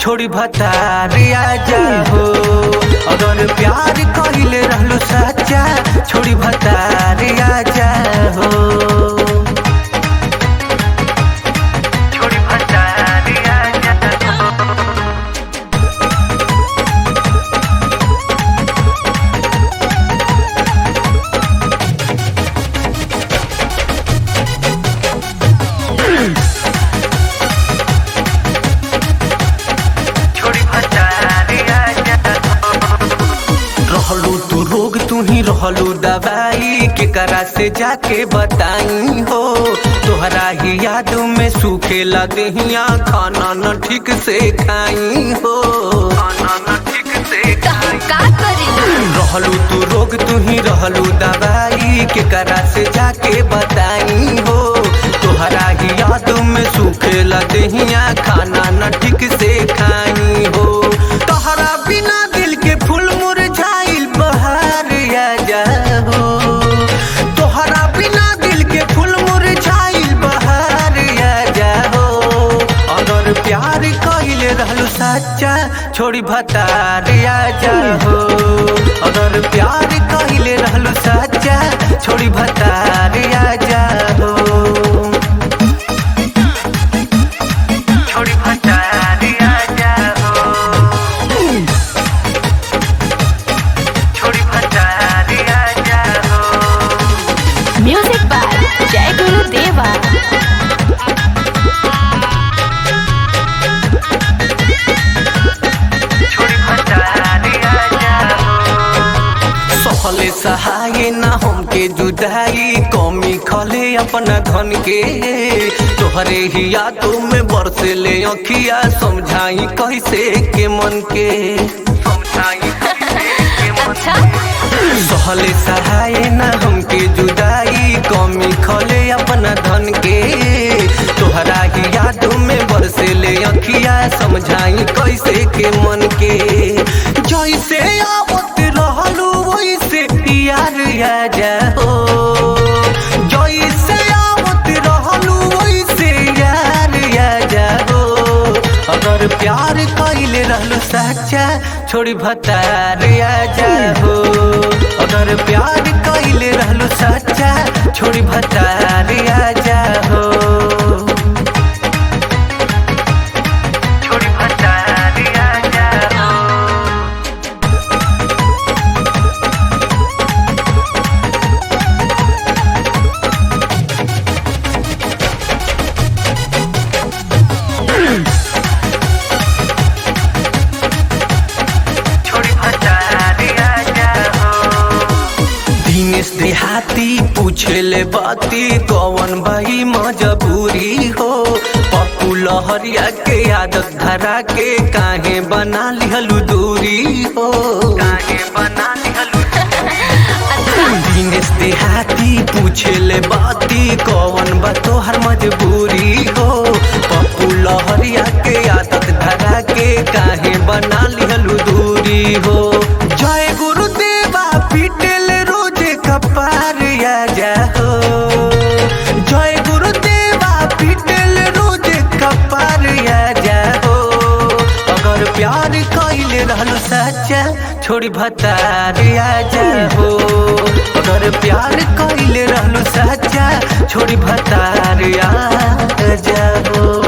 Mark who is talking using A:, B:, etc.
A: छोड़ी भतार आजा हो अगर प्यार कइले रहलू सच्चा छोड़ी भतार आजा हो छोड़ी भतार आजा हो छोड़ी भतारी आजा रहलू तू रोग तू ही रहलू दवाई के करा से जाके बताई हो तोहरा ही याद में सूखे लदहिया खाना न ठीक से खाई हो खाना न ठीक से
B: तो हम का करी
A: रहलू तू रोग तू ही रहलू दवाई के करा से जाके बताई हो तोहरा ही याद में सूखे लदहिया खाना न ठीक से खाई हो तोहरा बिना दिल के फूल मुरझाइल बहार आ जाओ तोहरा बिना दिल के फूल मुरझाइल बहार आ जाओ अगर प्यार कइले रहलू सच्चा छोड़ी भतार आ जाओ अगर प्यार कइले रहलू सच्चा छोड़ी भतार आ जाओ छोड़ी भतार आ जाओ छोड़ी भतार आ जाओ
B: म्यूजिक बाय जय गुरु देवा
A: छोड़ी भतारी आजा सहले सहाय ना हमके जुदाई कमी खले अपना धन के तोहरे ही यादों में बरसे ले अखिया समझाई कैसे के मन के समझाई कैसे के मन
B: अच्छा
A: सहले सहाय ना हमके जुदाई कमी खले अपना धन के तोहरा ही यादों में बरसे ले अखिया समझाई कैसे के मन के जैसे आवत रहलू वैसे यार आ जाओ जैसे आवत रहलू वैसे यार आ जाओ अगर प्यार कइले रहलू सच्चा छोड़ी भतार आ जाओ अगर प्यार कइले रहलू सच्चा छोड़ी भतार आ जाओ छोड़ी भतार आ जाओ छोड़ी भतारी आजा हो दिनेश देहाती पूछे ले बाती कौन भाई मजबूरी हो पप्पू लहरिया के आदत धरा के काहे बना लिहलू दूरी हो काहे बना लिहलू दिनेश देहाती पूछे ले बाती कौन बा तोहर मजबूरी हो पप्पू लहरिया के आदत धरा के काहे बना लिहलू दूरी हो जय गुरुदेवा पीटेल रोज कपार आ जाओ जय गुरुदेवा पीटेल रोज कपार आ जाओ अगर प्यार कइले रहलू सच्चा छोड़ी भतार आ जाओ अगर प्यार कइले रहलू सच्चा छोड़ी भतार आ जाओ